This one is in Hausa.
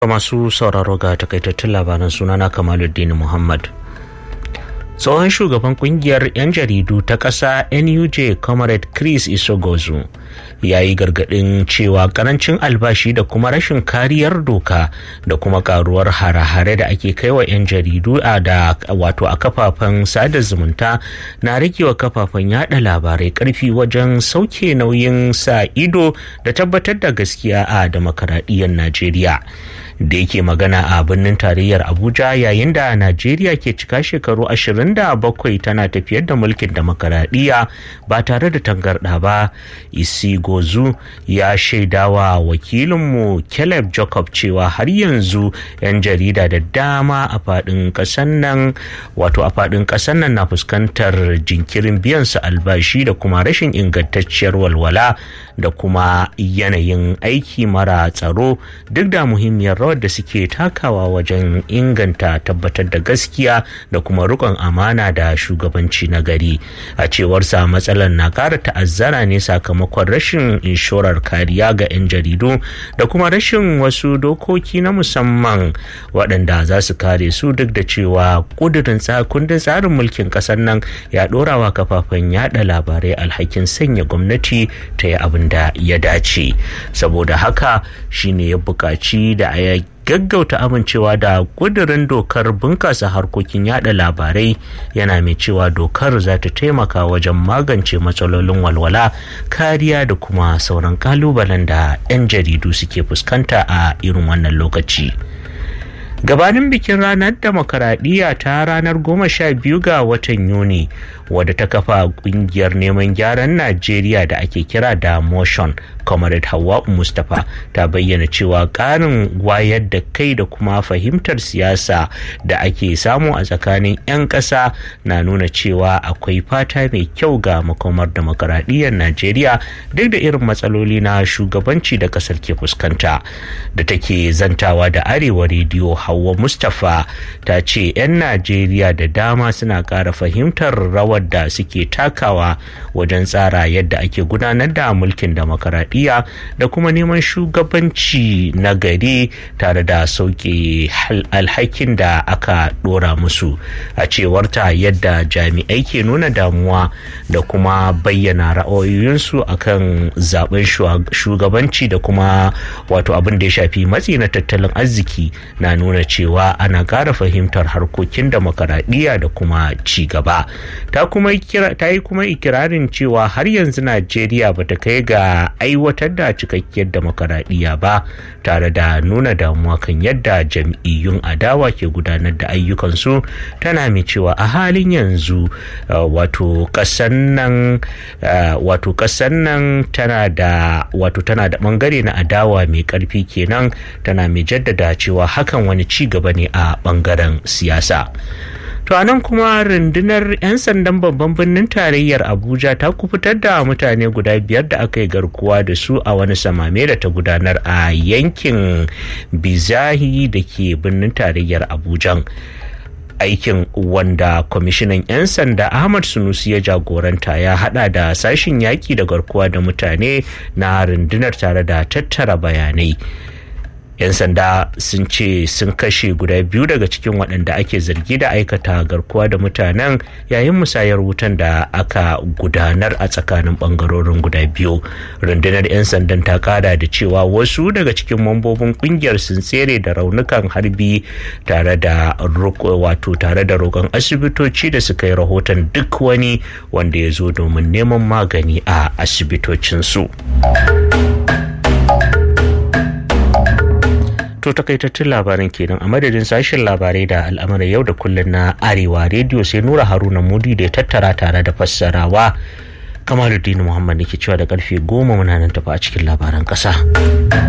masu sauraro ga takaitattun labaran sunana kamaluddin muhammad tsohon shugaban kungiyar 'yan jaridu ta ƙasa nuj comrade chris isogozu ya yi gargaɗin cewa karancin albashi da kuma rashin kariyar doka da kuma karuwar hare-hare da ake kai wa 'yan jaridu a da wato a kafafen sada zumunta na ragewa kafafen yada labarai karfi wajen sauke nauyin sa ido da tabbatar da gaskiya a demokaradiyyar najeriya da yake magana a birnin tarayyar abuja yayin da najeriya ke cika shekaru 27 tana tafiyar da mulkin demokaradiyya ba tare da tangarɗa ba isi gozu ya shaidawa wakilinmu caleb jacob cewa har yanzu 'yan jarida da dama a faɗin ƙasar nan wato a faɗin ƙasar nan na fuskantar jinkirin biyan su albashi da kuma rashin ingantacciyar walwala da kuma yanayin aiki mara tsaro duk da muhimmiyar rawar da suke takawa wajen inganta tabbatar da gaskiya da kuma rikon amana da shugabanci na gari a cewarsa matsalar na ƙara ta'azzara ne sakamakon rashin inshorar kariya ga 'yan jaridu da kuma rashin wasu dokoki na musamman waɗanda za su kare su duk da cewa ƙudurin kundin tsarin mulkin ƙasar nan ya ɗora wa kafafen yada labarai alhakin sanya gwamnati ta yi abin da ya dace saboda haka shine ya buƙaci da a gaggauta amincewa da kudirin dokar bunkasa harkokin yada labarai yana mai cewa dokar za ta taimaka wajen magance matsalolin walwala kariya da kuma sauran kalubalen da 'yan jaridu suke fuskanta a irin wannan lokaci. gabanin bikin ranar demokaradiyya ta ranar goma sha biyu ga watan yuni wadda ta kafa kungiyar neman gyaran najeriya da ake kira da motion comrade hawa mustapha ta bayyana cewa karin wayar da kai da kuma fahimtar siyasa da ake samu a tsakanin 'yan ƙasa na nuna cewa akwai fata mai kyau ga makomar demokaradiyyar najeriya duk da irin matsaloli na shugabanci da ƙasar ke fuskanta da take zantawa da arewa rediyo Hauwa Mustapha ta ce 'yan Najeriya da dama suna ƙara fahimtar rawar da suke takawa wajen tsara yadda ake gudanar da mulkin demokaradiyya da kuma neman shugabanci na gari tare da sauke alhakin da aka ɗora musu a cewarta yadda jami'ai ke nuna damuwa da kuma bayyana ra'ayoyinsu akan zaben shugabanci da kuma wato abin da ya shafi matsi na tattalin arziki na nuna cewa ana ƙara fahimtar harkokin demokaradiyya da kuma ci gaba ta yi kuma ikirarin cewa har yanzu najeriya ba ta kai ga aiwatar da cikakkiyar demokaradiyya ba tare da nuna damuwa kan yadda jam'iyyun adawa ke gudanar da ayyukansu tana mai cewa a halin yanzu wato ƙasan nan wato ƙasan nan tana da wato tana da bangare na adawa mai ƙarfi kenan tana mai jaddada cewa hakan wani ci gaba ne a bangaren siyasa to anan kuma rundunar 'yan sandan babban birnin tarayyar abuja ta kufutar da mutane guda biyar da aka yi garkuwa da su a wani samame da ta gudanar a yankin bizahi da ke birnin tarayyar abuja aikin wanda kwamishinan 'yan sanda ahmad sunusi ya jagoranta ya hada da sashin yaki da garkuwa da mutane na rundunar tare da tattara bayanai 'yan sanda sun ce sun kashe guda biyu daga cikin waɗanda ake zargi da aikata garkuwa da mutanen yayin musayar wutan da aka gudanar a tsakanin ɓangarorin guda biyu rundunar 'yan sandan ta kada da cewa wasu daga cikin mambobin ƙungiyar sun tsere da raunukan harbi tare da wato tare da roƙon asibitoci da suka yi rahoton duk wani wanda ya zo domin neman magani a asibitocinsu. to takaitattun labarin kenan a madadin sashen labarai da al'amuran yau da kullum na arewa rediyo sai nura haruna mudi da ya tattara tare da fassarawa kamaluddin muhammad ne ke cewa da karfe goma muna nan tafi a cikin labaran kasa